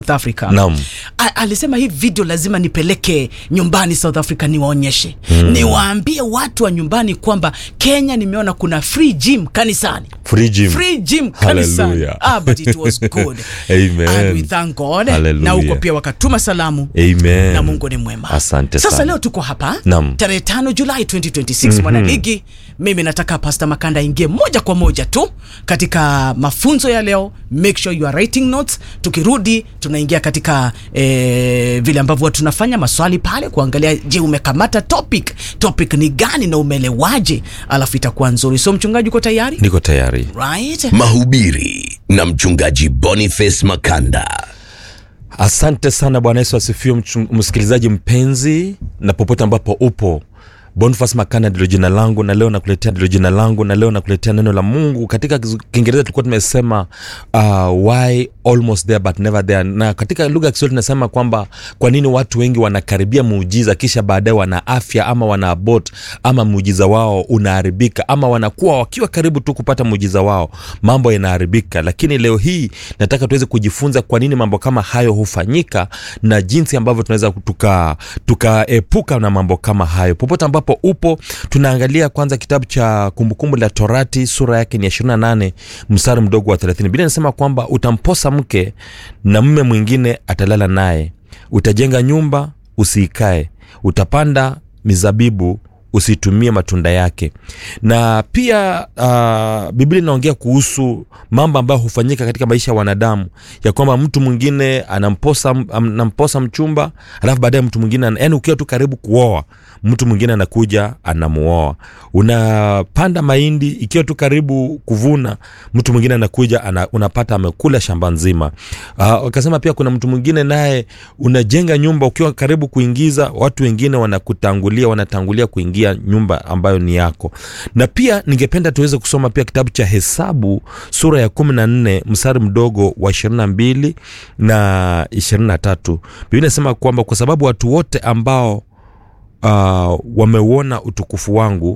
South Africa. Naam. A- alisema hii video lazima nipeleke nyumbani South Africa niwaonyeshe niwaambie watu wa nyumbani kwamba Kenya nimeona kuna free gym kanisani Free gym. free gym kanisani Hallelujah. ah, but it was good Amen. and we thank God Hallelujah. na huko pia wakatuma salamu Amen. na Mungu ni mwema. Asante Sasa sana. leo tuko hapa Naam. tarehe tano Julai 2026 mwanaligi. Mimi nataka Pastor Makanda aingie moja kwa moja tu katika mafunzo ya leo. Make sure you are writing notes. Tukirudi tunaingia katika eh, vile ambavyo watu tunafanya maswali pale kuangalia, je, umekamata topic, topic ni gani na umelewaje, alafu itakuwa nzuri. So mchungaji, uko tayari? Niko tayari. Right? Mahubiri na mchungaji Boniface Makanda. Asante sana Bwana Yesu asifiwe, mchu- msikilizaji mpenzi, na popote ambapo upo. Boniface Makanda ndilo jina langu, na leo nakuletea ndilo jina langu, na leo nakuletea neno la Mungu. Katika Kiz- Kiingereza tulikuwa tumesema uh, why almost there but never there, na katika lugha ya Kiswahili tunasema kwamba kwa nini watu wengi wanakaribia muujiza kisha baadaye wana afya ama wana abort ama muujiza wao unaharibika ama wanakuwa wakiwa karibu tu kupata muujiza wao mambo yanaharibika. Lakini leo hii nataka tuweze kujifunza kwa nini mambo kama hayo hufanyika na jinsi ambavyo tunaweza tuka tukaepuka na mambo kama hayo. Popote ambapo upo, tunaangalia kwanza kitabu cha Kumbukumbu la Torati sura yake ni ya 28 mstari mdogo wa 30. Biblia inasema kwamba utamposa mke na mume mwingine atalala naye, utajenga nyumba usiikae, utapanda mizabibu usitumie matunda yake. Na pia uh, Biblia inaongea kuhusu mambo ambayo hufanyika katika maisha ya wanadamu, ya kwamba mtu mwingine anamposa, anamposa mchumba, alafu baadaye mtu mwingine, ana- yaani ukiwa tu karibu kuoa, mtu mwingine anakuja anamuoa. Unapanda mahindi, ikiwa tu karibu kuvuna, mtu mwingine anakuja ana, unapata amekula shamba nzima. Uh, wakasema pia kuna mtu mwingine naye unajenga nyumba ukiwa karibu kuingiza, watu wengine wanakutangulia, wanatangulia kuingia nyumba ambayo ni yako. Na pia ningependa tuweze kusoma pia kitabu cha Hesabu sura ya kumi na nne mstari mdogo wa ishirini na mbili na ishirini na tatu Biblia inasema kwamba kwa sababu watu wote ambao uh, wameuona utukufu wangu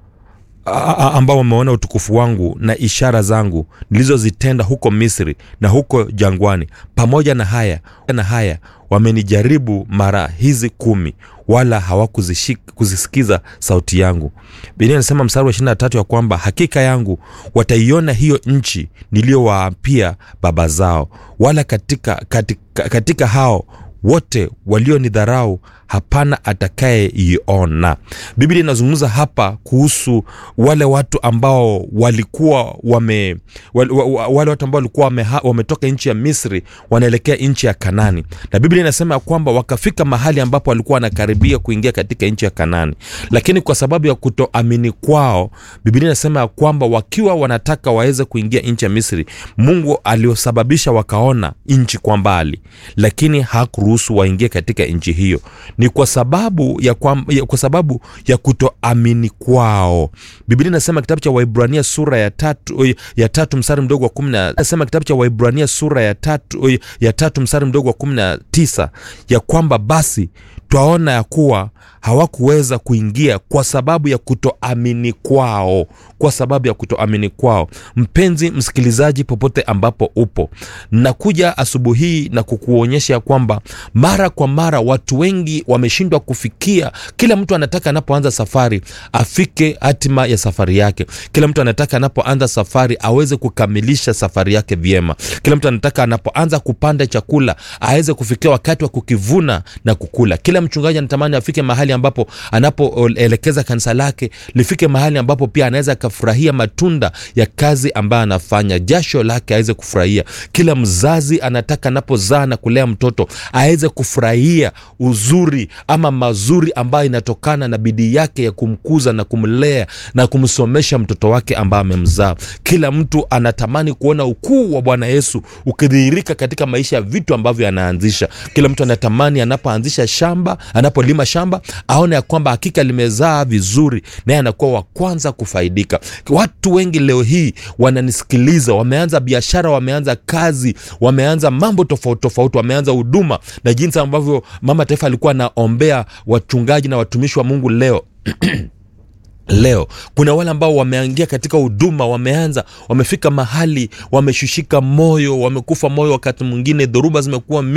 a- a- ambao wameona utukufu wangu na ishara zangu nilizozitenda huko Misri na huko jangwani, pamoja na haya na haya wamenijaribu mara hizi kumi, wala hawakuzisikiza sauti yangu. Biblia inasema mstari wa 23 ya kwamba hakika yangu wataiona hiyo nchi niliyowaapia baba zao, wala katika, katika, katika hao wote walionidharau hapana atakayeiona. Biblia inazungumza hapa kuhusu wale watu ambao walikuwa wame wale, wale watu ambao walikuwa wame, wametoka nchi ya Misri wanaelekea nchi ya Kanani, na Biblia inasema ya kwamba wakafika mahali ambapo walikuwa wanakaribia kuingia katika nchi ya Kanani, lakini kwa sababu ya kutoamini kwao, Biblia inasema ya kwamba wakiwa wanataka waweze kuingia nchi ya Misri, Mungu aliosababisha wakaona nchi kwa mbali, lakini hakuruhusu waingie katika nchi hiyo ni kwa sababu ya, kwa, ya, kwa sababu ya kutoamini kwao. Biblia inasema kitabu cha Waibrania sura ya tatu, ya tatu mstari mdogo wa kumi na nasema kitabu cha Waibrania sura ya tatu, ya tatu mstari mdogo wa kumi na tisa ya kwamba basi twaona ya kuwa hawakuweza kuingia kwa sababu ya kutoamini kwao, kwa sababu ya kutoamini kwao. Mpenzi msikilizaji, popote ambapo upo, nakuja asubuhi hii na kukuonyesha ya kwamba mara kwa mara watu wengi wameshindwa kufikia. Kila mtu anataka anapoanza safari afike hatima ya safari yake. Kila mtu anataka anapoanza safari aweze kukamilisha safari yake vyema. Kila mtu anataka anapoanza kupanda chakula aweze kufikia wakati wa kukivuna na kukula. Kila mchungaji anatamani afike mahali ambapo anapoelekeza kanisa lake lifike mahali ambapo pia anaweza akafurahia matunda ya kazi ambayo anafanya, jasho lake aweze kufurahia. Kila mzazi anataka anapozaa na kulea mtoto aweze kufurahia uzuri ama mazuri ambayo inatokana na bidii yake ya kumkuza na kumlea na kumsomesha mtoto wake ambaye amemzaa. Kila mtu anatamani kuona ukuu wa Bwana Yesu ukidhihirika katika maisha ya vitu ambavyo anaanzisha. Kila mtu anatamani anapoanzisha shamba, anapolima shamba aone ya kwamba hakika limezaa vizuri, naye anakuwa wa kwanza kufaidika. Watu wengi leo hii wananisikiliza, wameanza biashara, wameanza kazi, wameanza mambo tofauti tofauti, wameanza huduma, na jinsi ambavyo mama taifa alikuwa anaombea wachungaji na watumishi wa Mungu leo leo kuna wale ambao wameangia katika huduma wameanza wamefika mahali wameshushika moyo wamekufa moyo wakati mwingine dhoruba zimekuwa